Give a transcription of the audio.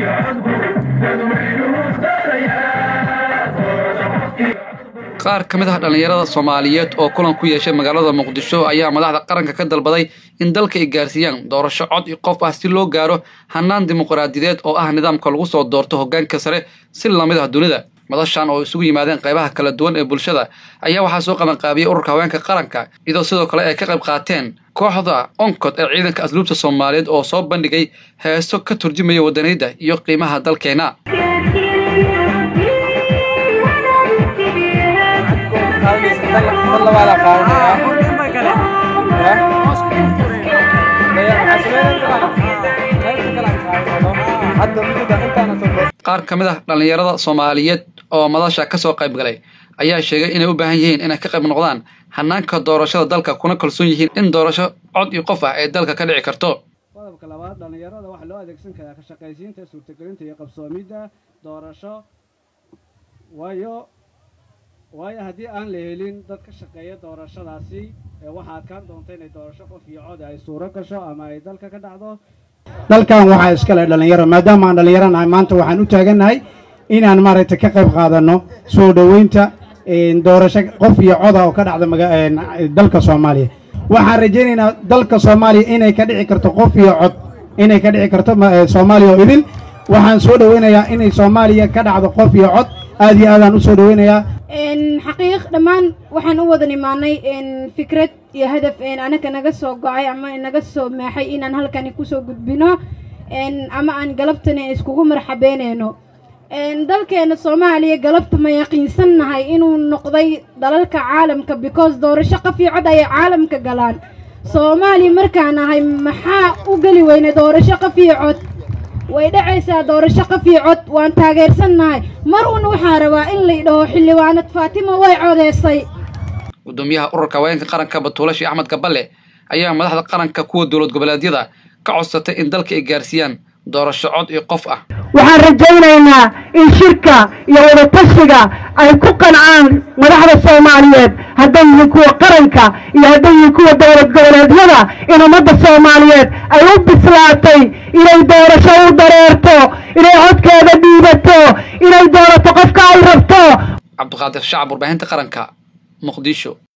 qaar ka mid ah dhallinyarada soomaaliyeed oo kulan ku yeeshay magaalada muqdisho ayaa madaxda qaranka ka dalbaday in dalka ay gaarsiiyaan doorasho cod iyo qof ah si loo gaaro hanaan dimuqraadiyadeed oo ah nidaamka lagu soo doorto hoggaanka sare si lamid ah dunida madashan oo isugu yimaadeen qaybaha kala duwan ee bulshada ayaa waxaa soo qabanqaabiyey ururka haweenka qaranka iyadoo sidoo kale ay ka qayb qaateen kooxda oncod ee ciidanka asluubta soomaaliyeed oo soo bandhigay heeso ka turjumaya wadaniyadda iyo qiimaha dalkeena qaar ka mid ah dhallinyarada soomaaliyeed oo madasha ka soo qayb galay ayaa sheegay inay u baahan yihiin inay ka qayb noqdaan hanaanka doorashada dalka kuna kalsoon yihiin in doorasho cod iyo qof ah ee dalka ka dhici karto qodobka labaad dhallinyarada waxaa loo adeegsan karaa ka shaqaysiinta suurtagelinta iyo qabsoomidda doorasho waayo waayo haddii aan la helin dad ka shaqeeya doorashadaasi ee waxaa adkaan doonta inay doorasho qof iyo cod ay suuro gasho ama ay dalka ka dhacdo dalkan waxaa iskale dhallinyaro maadaama aan dhallinyaro nahay maanta waxaan u taagannahay inaan maaragtay ka qayb qaadanno soo dhoweynta doorasho qof iyo coda oo ka dhacda dalka soomaaliya waxaan rajaynaynaa dalka soomaaliya inay ka dhici karto qof iyo cod inay ka dhici karto soomaaliya oo idil waxaan soo dhoweynayaa inay soomaaliya ka dhacdo qof iyo cod aad iyo aadaan u soo dhoweynayaa xaqiiq dhammaan waxaan u wadan imaanay fikrad iyo hadaf anaga naga soo go-ay ama naga soo meexay inaan halkani kusoo gudbino ama aan galabtani iskugu marxabeyneyno dalkeena soomaaliya galabta ma yaqiinsannahay inuu noqday dalalka caalamka because doorasho qafii cod ayay caalamka galaan soomaaliya markaan ahay maxaa u geli weynay doorasho qafii cod way dhacaysaa doorasho qafii cod waan taageersannahay mar un waxaa rabaa in la dhaho xildhibaanad faatimo way codeysay gudoomiyaha ururka haweenka qaranka batuulashi axmed gaballe ayaa madaxda qaranka kuwa dowlad goboleedyada ka codsatay in dalka ay gaarsiiyaan doorasho cod iyo qof ah waxaan rajaynaynaa in shirka iyo wadatashiga ay ku qancaan madaxda soomaaliyeed hadday yihiin kuwa qaranka iyo hadday yihiin kuwa dowlad goboleedyada in ummadda soomaaliyeed ay u bislaatay inay doorasho u dareerto inay codkeeda dhiibato inay doorato qofka ay rabto cabdiqaadir shacab warbaahinta qaranka muqdisho